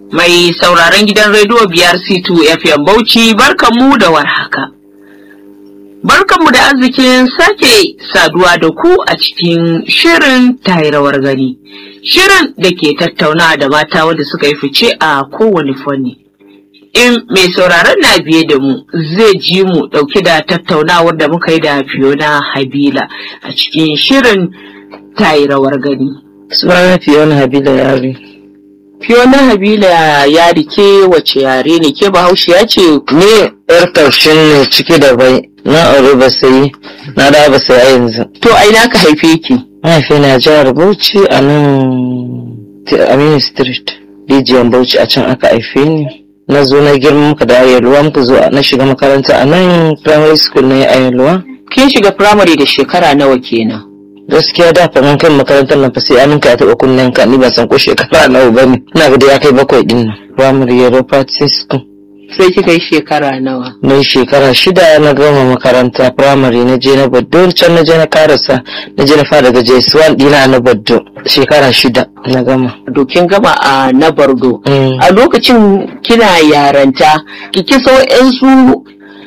Mai sauraron gidan rediyo biyar C2 FM Bauchi barkanmu da warhaka. Barkanmu da arzikin sake saduwa da ku a cikin shirin rawar gani. Shirin da ke tattauna da mata wanda suka yi fice a kowane fanni. In mai sauraron na biye da mu zai ji mu ɗauke da tattaunawar da muka yi da Fiona Habila a cikin shirin rawar gani. Sunana Fiona Habila Yari. Fiona Habila ya rike wace yare ne ke bahaushe ya ce Ni yar taushin ne ciki da bai na aure ba sai na da ba sai a yanzu. to a ina ka haife ki. Mahaifi na jihar Bauchi a nan Aminu Street. Rijiyar Bauchi a can aka haife ni. Na zo na girma muka da Ayelwa muka zo na shiga makaranta a nan primary school na Ayelwa. Kin shiga firamare da shekara nawa kenan? Gaskiya da fa mun kai makarantar nan fa sai an ka taɓa kunnen ka ni ba san ko shekara nawa bane. Ina ga da ya kai bakwai din nan. Primary Europa School. Sai kika yi shekara nawa? na yi shekara shida na gama makaranta firamare na je na baddo can na je na karasa na je na fara daga js1 dina na baddo shekara shida na gama Dokin gama a na Bardo. Mm. A lokacin kina yaranta, kiki so su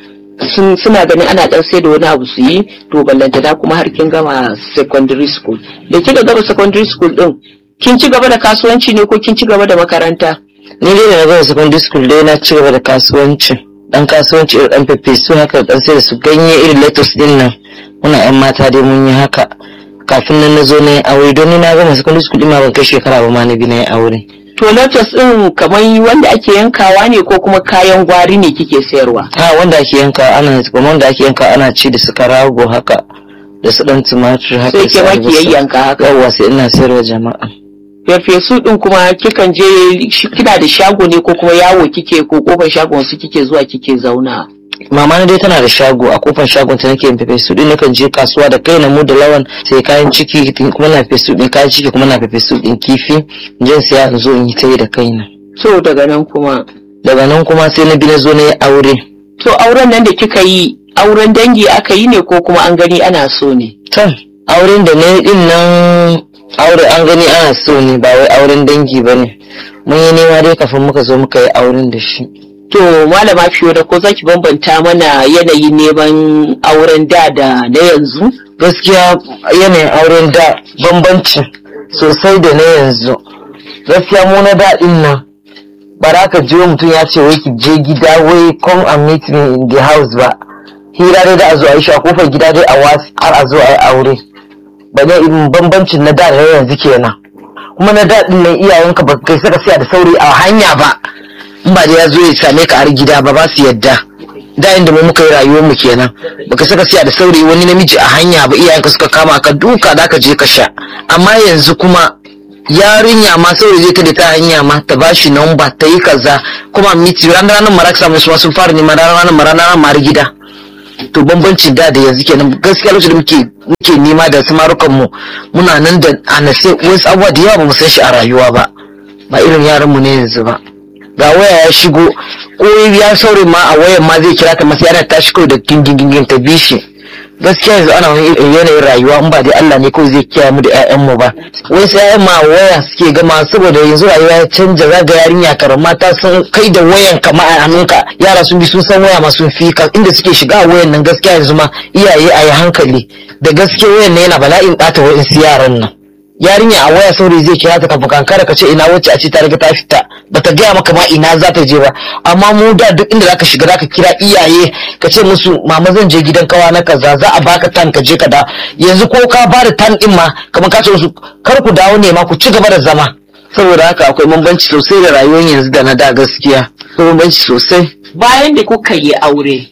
sun suna ganin ana dan sai da wani abu su yi to ballantana kuma har kin gama secondary school. Da kika gama secondary school din, kin ci gaba da kasuwanci ne ko kin ci gaba da makaranta? ni dai da na gama secondary school dai na ci gaba da kasuwanci dan kasuwanci irin dan fefe su haka dan sai da su ganye irin lettuce din nan muna yan mata dai mun yi haka kafin nan na zo na yi aure don ni na gama secondary school din ma ban kai shekara ba ma na bi na yi aure To lotus din kamar wanda ake yankawa ne ko kuma kayan gwari ne kike sayarwa? ha wanda ake yanka ana kuma wanda ake yanka ana ci da su karago haka da su dan tumatur haka Sai da su ke ma ki albasa. yayyanka haka. yawwa sai ina sayarwa jama'a Farfesu din kuma kikan je shi- kina da shago ne ko kuma yawo kike ko kofar shagon su kike zuwa kike zauna. mama na dai tana da shago a kofar shagon ta nake yin fefe su din nakan je kasuwa da kai na mu da lawan sai kayan ciki kuma na fefe su din kayan ciki kuma na fefe su din kifi in je in siya in zo in yi ta yi da kaina So daga nan kuma. daga nan kuma sai na bi na zo na yi aure To auren nan da kika yi auren dangi aka yi ne ko kuma an gani ana so ne? to auren da na yi din nan aure an gani ana so ne ba wai auren dangi ba ne mun yi nema dai kafin muka zo muka yi auren da shi To malama fiyo da ko zaki bambanta mana yanayin neman auren da da na yanzu? gaskiya yanayin auren da bambanci sosai da na yanzu gaskiya mu na daɗin nan ba za ka ji wai mutum ya ce wai ki je gida wai come and meet me in the house ba hira dai da a zo a yi shi a kofar gida dai a wasu har a zo a yi aure ba ne irin bambancin na da da na yanzu kenan kuma na daɗin nan iyayenka ba kai saka siya da sauri a hanya ba in ba da ya zo ya same ka har gida ba ba su yadda da inda mu muka yi rayuwar mu kenan baka saka siya da saurayi wani namiji a hanya ba iyayenka suka kama ka duka da ka je ka sha amma yanzu kuma yarinya ma saurayi zai ta ta hanya ma ta bashi namba ta yi kaza kuma miti ranar ranar mara samu su ma sun fara neman ranar ranar mara ranar mara gida to bambanci da da yanzu kenan gaskiya lokacin da muke muke nema da samarukan mu muna nan da anase wasu abubuwa da yawa ba mu san shi a rayuwa ba ba irin yaran mu ne yanzu ba ga waya ya shigo ko ya saurayi ma a wayan ma zai kira ta masa yana tashi kawai da gingin ta bi shi gaskiya yanzu ana wani irin yanayin rayuwa in ba dai Allah ne kawai zai kiyaye mu da ƴaƴan mu ba wai sai ƴaƴan ma waya suke gama saboda yanzu rayuwa ya canja zaga yarinya karan mata sun kai da wayan kama a hannunka yara sun bi sun san waya ma sun fi ka inda suke shiga a wayan nan gaskiya yanzu ma iyaye a yi hankali da gaskiya wayan nan yana bala'in ɓata wa'in su yaran nan yarinya a waya saurayi zai kira ta kafin kankara ka ce ina wacce a ce ta riga ta fita bata gaya maka ma ina za ta je ba amma mu da duk inda zaka shiga zaka kira iyaye ka ce musu mama zan je gidan kawa na kaza za a baka tan ka je ka da yanzu ko ka ba da tan din ma kamar ka ce musu kar ku dawo ne ma ku ci gaba da zama saboda haka akwai bambanci sosai da rayuwar yanzu da na da gaskiya akwai bambanci sosai Bayan da kuka yi aure,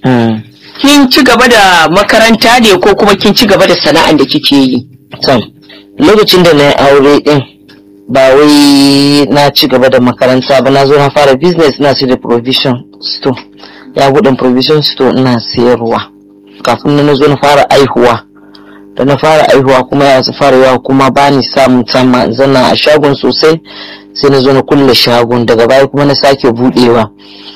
kin ci gaba da makaranta ne ko kuma kin ci gaba da sana'an da kike yi? Tom, lokacin da na yi aure din ba wai na ci gaba da makaranta ba na zo na fara business na sai da provision store ya buɗe provision store ina sayarwa kafin na zo na fara aihuwa da na fara aihuwa kuma ya fara yawa kuma ba ni samun sama zana a shagon sosai sai na zo na kulle shagon daga baya kuma na sake buɗewa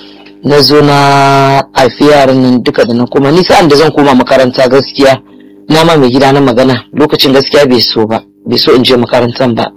na zo na haifi yaran nan duka da na kuma ni sa'an da zan koma makaranta gaskiya na ma mai gida na magana lokacin gaskiya bai so ba bai so in je makarantan ba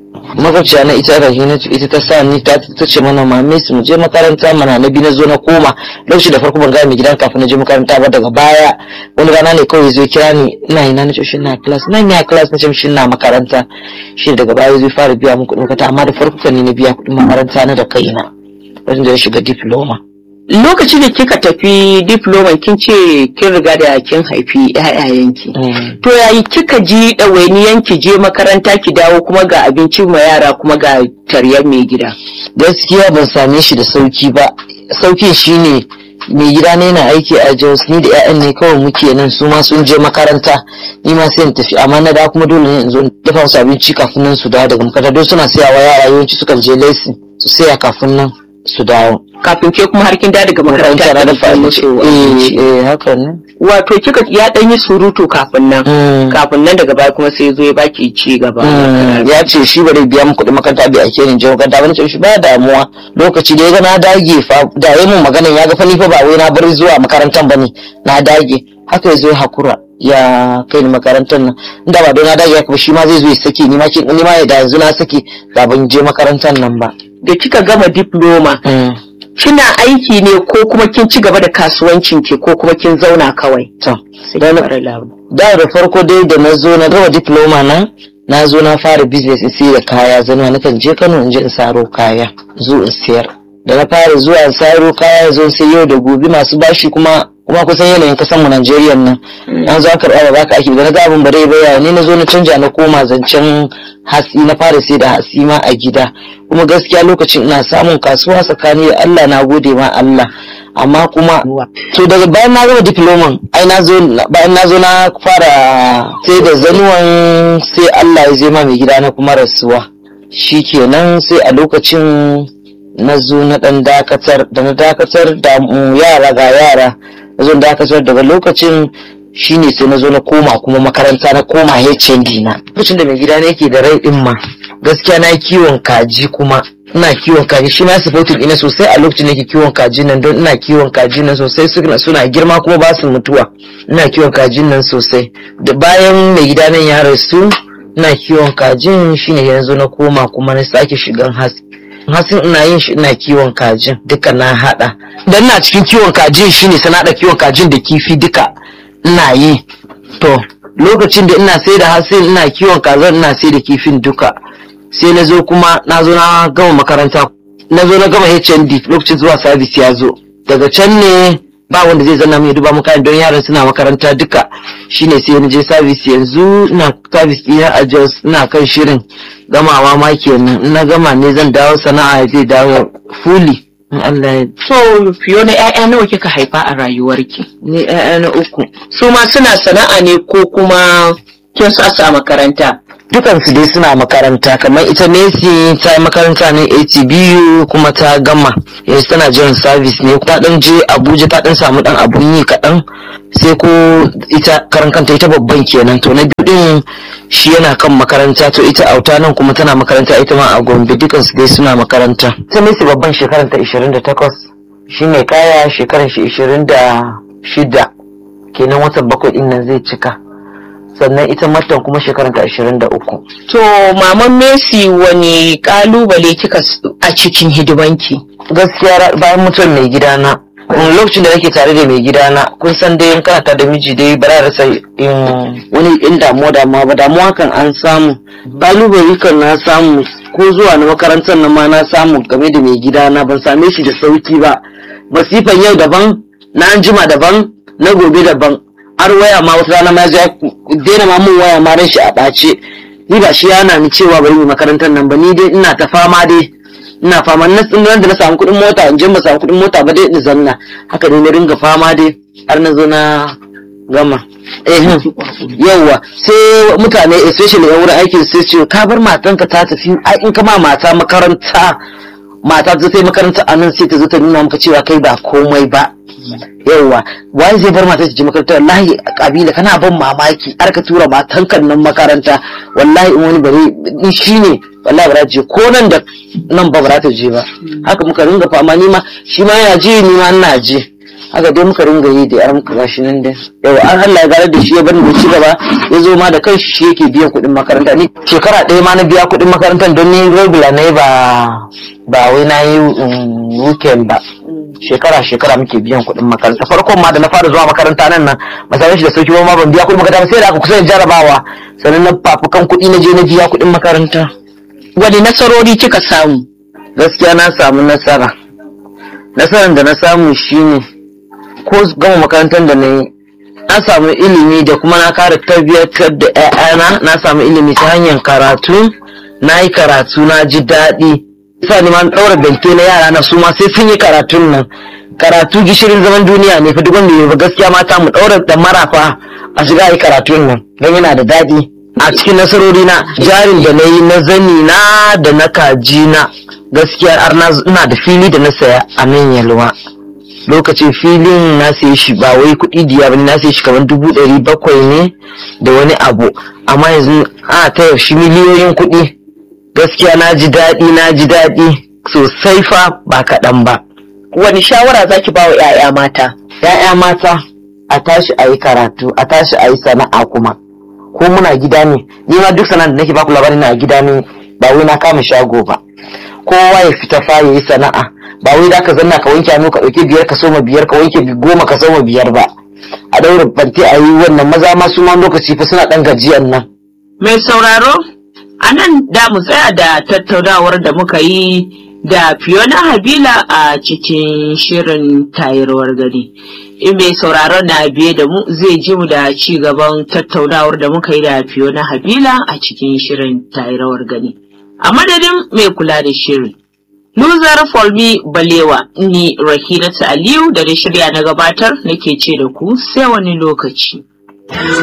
makwabciya na ita rahina ita ta sa ni ta ta ce mana mame su mu je makaranta mana na bi na zo na koma lokaci da farko ban ga mai gidan kafin na je makaranta ba daga baya wani rana ne kawai zai kira ni ina ina na ce shi na class nan ya class na ce shi na makaranta shi daga baya zai fara biya mun kuɗin makaranta amma da farko kan ni na biya kuɗin makaranta na da kaina wajen da ya shiga diploma Lokacin da kika tafi diploma kin ce kin riga da kin haifi ƴaƴayenki. To yayi kika ji ɗawainiyan ki je makaranta ki dawo kuma ga abinci ma yara kuma ga taryar mai gida. gaskiya ban same shi da sauki ba saukin shine mai gida ne na aiki a Jos ni da 'ya'yan ne kawai muke nan su ma sun je makaranta ni ma sai in tafi amma na da kuma dole ne in zo in dafa musu abinci kafin nan su dawo daga makaranta don suna sayawa yara yawanci sukan je lesson su saya kafin nan su dawo Kafin ke kuma har kin da daga makaranta na kin dafa samu abinci cewa- eh eh haka ne Wato kika ya ɗan yi surutu kafin nan. Mm. Kafin nan daga baya kuma sai ya zo ya baki ci gaba. Mm, ya ce shi ba zai biya mu kuɗin makaranta bai ake ni je makaranta ba nace shi ba damuwa lokaci da ya ga na dage fa da yayi mun magana ya ga fa ni fa ba wai na bar zuwa makarantar bane na dage haka ya zo ya hakura ya kai ni makarantar nan inda ba don na dage haka ba shi ma zai zo ya sake ni ma kin ni ma da yanzu na sake da ban je makarantar nan ba Da kika gama diploma Mm, kina aiki ne ko kuma kin ci gaba da kasuwancin ki ko kuma kin zauna kawai. to Sai Da ki na- fara labu. da da farko dai da na zo na gama diploma na na zo na fara business in sayar da kaya zama na kan je Kano in je in saro kaya zo in sayar da na fara zuwa in saro kaya zo sai yau da gobe masu bashi kuma kuma kusan yanayin kasan mu Najeriya nan an zo an karɓa ba baka ake da na ga abin bare baya ne na zo na canja na koma zancen hatsi na fara sai da hatsi ma a gida kuma gaskiya lokacin ina samun kasuwa tsakani da Allah na gode ma Allah amma kuma to daga bayan na gama diploman ai na zo bayan na zo na fara sai da zanuwan sai Allah ya zai ma mai gida na kuma rasuwa shikenan sai a lokacin na zo na dan dakatar da na dakatar da mm, yara ga yara na zo na dakatar daga lokacin shine sai na zo na koma kuma makaranta na koma HND na lokacin da mai gida na yake da rai din ma gaskiya na yi kiwon kaji kuma ina kiwon kaji shi ma supporting ina sosai a lokacin da ke kiwon kaji nan don ina kiwon kaji nan sosai suna suna girma kuma ba su mutuwa ina kiwon kajin nan sosai da bayan mai gida nan ya rasu ina kiwon kajin shine yanzu na koma kuma na sake shigan hasi hasin ina yin shi ina kiwon kajin duka na hada dan ina cikin kiwon kajin shine sai na hada kiwon kajin da kifi duka ina yi to lokacin da ina sai da hasin ina kiwon kazan ina sai da kifin duka sai na zo kuma na zo na gama makaranta na zo na gama HND lokacin zuwa service ya zo daga can ne ba wanda zai zanna mai duba makaran don yaran suna makaranta duka shine sai na je service yanzu ina service ɗina a Jos ina kan shirin gamawa ma kenan in na gama ne zan dawo sana'a zai dawo fully in Allah ya So Fiona ƴaƴa nawa kika haifa a rayuwarki? ni ƴaƴa na uku Su ma suna sana'a ne ko kuma kin sa su a makaranta? dukansu dai suna makaranta kamar ita Messi ta yi makaranta ne ATBU kuma ta gama yanzu tana jiran service ne ta dan je Abuja ta dan samu dan abun yi kaɗan sai ko ita karan kanta ita babban kenan to na biyu din shi yana kan makaranta to ita auta nan kuma tana makaranta ita ma a Gombe dukansu dai suna makaranta ita Messi babban shekaran ta 28 shine kaya shekaran shi 26 kenan watan bakwai din nan zai cika sannan ita matan kuma shekaranta ashirin da uku. To maman Messi wani kalubale kika s- a cikin hidimanki? Gaskiya ra- bayan mutuwar mai gidana, mm, lokacin da nake tare da mai gidana, kun san dai in kana tare da miji dai ba za a rasa in wani in damuwa damuwa ba damuwa kan an samu. Kalubale kan na samu ko zuwa na makarantar nan ma na samu game da mai gidana ban same shi da sauki ba. Masifan yau daban, na anjima daban, na gobe daban. har waya ma wata rana ma ya daina ma mun waya ma ran shi a ɓace ni ba shi yana ni cewa bari mu makarantar nan ba ni dai ina ta fama dai ina fama na tsinan da na samu kuɗin mota in je ba samu kuɗin mota ba dai in zanna haka dai na ringa fama dai har na zo na gama eh yawa sai mutane especially yan wurin aikin sai su ce ka bar matanka ta tafi ai in ka ma mata makaranta mata ta sai makaranta a nan sai ta zo ta nuna maka cewa kai ba komai ba yauwa wai zai bar mata ta je makaranta wallahi kabila kana ban mamaki har ka tura matan kan nan makaranta wallahi in wani bare in shine wallahi ba za ta je ko nan da nan ba ba za ta je ba haka muka ringa fama ni ma shi ma yana ji ni ma ina je haka dai muka ringa yi da yar muka gashi nan dai yau an Allah ya gare da shi ya bani da ci gaba ya zo ma da kanshi shi yake biyan kuɗin makaranta ni shekara ɗaya ma na biya kuɗin makarantar don ni regular ne ba ba wai na yi um, weekend ba shekara shekara muke biyan kuɗin makaranta farkon ma da na fara zuwa makaranta nan nan ba same shi da sauki ba ma ban biya kuɗin makaranta ba sai da aka kusa da jarabawa sannan na fafukan kuɗi na je na biya kuɗin makaranta Wani nasarori kika samu? gaskiya na samu nasara nasarar da na samu shine ko gama makarantar da na yi na samu ilimi da kuma na kara tarbiyyatar da 'ya'yana na samu ilimi ta hanyar karatu na yi karatu na ji daɗi sa ni ma na ɗaura bente na yara na su ma sai sun yi karatun nan karatu gishirin zaman duniya ne fa duk wanda ya ba gaskiya mata mu ɗaura da marafa a shiga yi karatun nan don yana da daɗi a cikin nasarori na jarin da na yi na zani na da na kaji na gaskiya har na ina da fili da na saya a nan yalwa lokacin filin na saye shi ba wai kuɗi diya ba na saye shi kamar dubu ɗari bakwai ne da wani abu amma yanzu a ta shi miliyoyin kuɗi gaskiya na ji daɗi na ji daɗi sosai fa ba kaɗan ba Wani shawara za ki ba wa 'ya'ya mata? ‘ya'ya mata a tashi a yi karatu a tashi a yi sana'a kuma ko muna gida ne ni ma duk sana'ar da nake baku labari na gida ne ba wai na kama shago ba kowa ya fita fa ya yi sana'a ba wai da ka zanna ka wanke hannu ka ɗauki biyar ka soma biyar ka wanke goma ka soma biyar ba a daura banti a yi wannan maza ma su ma lokaci fa suna ɗan gajiyan nan Mai sauraro, a nan da mu tsaya da tattaunawar da muka yi da Fiona Habila a cikin shirin tayarwar gari. In mai sauraron na biye da mu zai ji mu da ci gaban tattaunawar da muka yi da Fiona Habila a cikin shirin tayarwar gari. A madadin mai kula da shirin. Luzar Folmi Balewa ni Rahinatu Aliyu da na shirya na gabatar nake ce da ku sai wani lokaci.